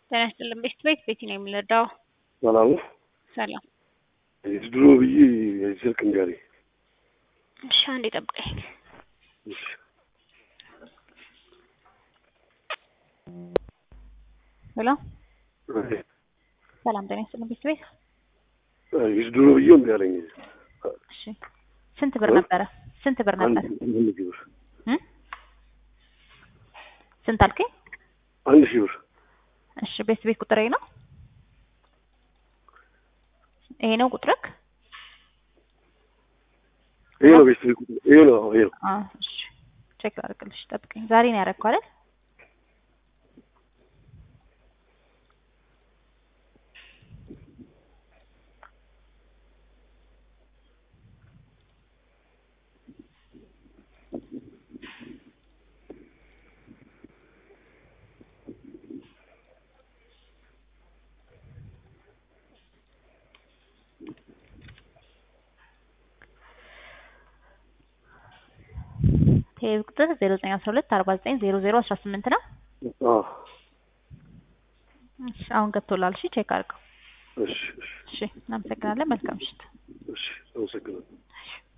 ጤና ይስጥልን። ቤት ቤት ቤቲ ነው የምንረዳው። ሰላም ሰላም። ድሮ ብዬ ስልክ እንገሪ እሺ፣ አንዴ ጠብቀኝ። ሄሎ፣ ሰላም ጤና ይስጥልን። ቤት ቤት ድሮ ብዬ እምቢ አለኝ። እሺ፣ ስንት ብር ነበረ? ስንት ብር ነበር? አንድ ሺህ ብር እ ስንት አልከኝ? አንድ ሺህ ብር እሺ፣ ቤት ቤት ቁጥሬ ነው ይሄ ነው ቁጥርክ? ይሄ ነው ቤት ይሄ ነው ይሄ ነው። አዎ፣ እሺ ቼክ ላድርግልሽ። ጠብቀኝ። ዛሬ ነው ያደረግኩ አይደል? ይሄ ቁጥር 0912 49 00 18 ነው። አዎ እሺ አሁን ገብቶላል። እሺ ቼክ አድርገው። እሺ እሺ እሺ እናመሰግናለን። መልካም ምሽት። እሺ አመሰግናለሁ።